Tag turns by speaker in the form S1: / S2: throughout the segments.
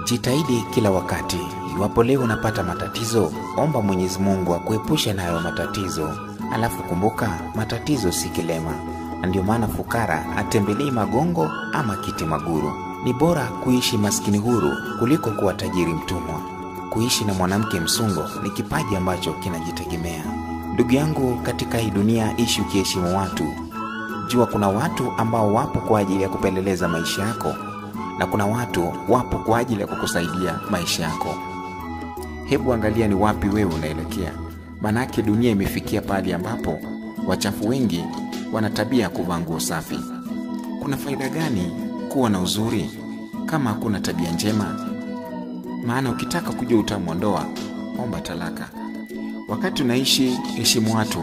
S1: Jitahidi kila wakati. Iwapo leo unapata matatizo, omba Mwenyezi Mungu akuepushe nayo matatizo. Alafu kumbuka, matatizo si kilema, na ndio maana fukara atembelei magongo ama kiti maguru. Ni bora kuishi maskini huru kuliko kuwa tajiri mtumwa. Kuishi na mwanamke msungo ni kipaji ambacho kinajitegemea. Ndugu yangu, katika hii dunia ishi ukiheshimu watu. Jua kuna watu ambao wapo kwa ajili ya kupeleleza maisha yako na kuna watu wapo kwa ajili ya kukusaidia maisha yako. Hebu angalia ni wapi wewe unaelekea, manake dunia imefikia pahali ambapo wachafu wengi wana tabia ya kuvaa nguo safi. Kuna faida gani kuwa na uzuri kama hakuna tabia njema? Maana ukitaka kujua utamu wa ndoa, omba talaka. Wakati unaishi, heshimu watu,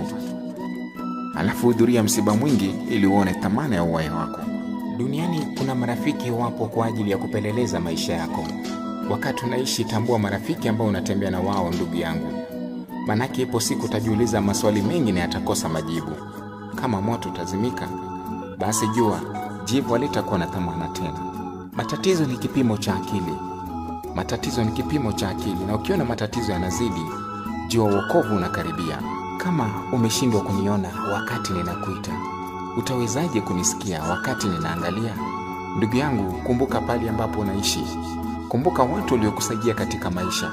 S1: alafu hudhuria msiba mwingi ili uone thamani ya uhai wako. Duniani kuna marafiki wapo kwa ajili ya kupeleleza maisha yako. Wakati unaishi, tambua marafiki ambao unatembea na wao, ndugu yangu, manake ipo siku utajiuliza maswali mengi na yatakosa majibu. Kama moto utazimika, basi jua jivu halitakuwa na thamana tena. Matatizo ni kipimo cha akili, matatizo ni kipimo cha akili, na ukiona matatizo yanazidi, jua uokovu unakaribia. Kama umeshindwa kuniona wakati ninakuita, utawezaje kunisikia wakati ninaangalia? Ndugu yangu, kumbuka pale ambapo unaishi, kumbuka watu waliokusaidia katika maisha,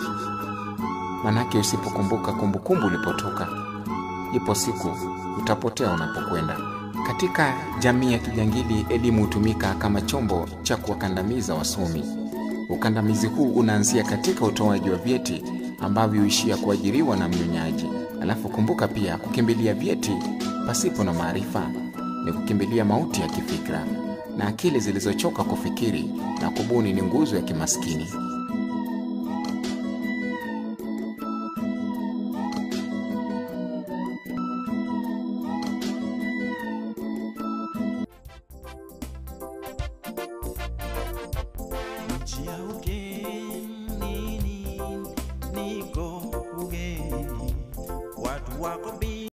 S1: manake usipokumbuka kumbukumbu ulipotoka, ipo siku utapotea unapokwenda. Katika jamii ya kijangili, elimu hutumika kama chombo cha kuwakandamiza wasomi. Ukandamizi huu unaanzia katika utoaji wa vyeti ambavyo huishia kuajiriwa na mnyonyaji. Alafu kumbuka pia, kukimbilia vyeti pasipo na maarifa ni kukimbilia mauti ya kifikra, na akili zilizochoka kufikiri na kubuni ni nguzo ya kimaskini.
S2: nchi ya ugeni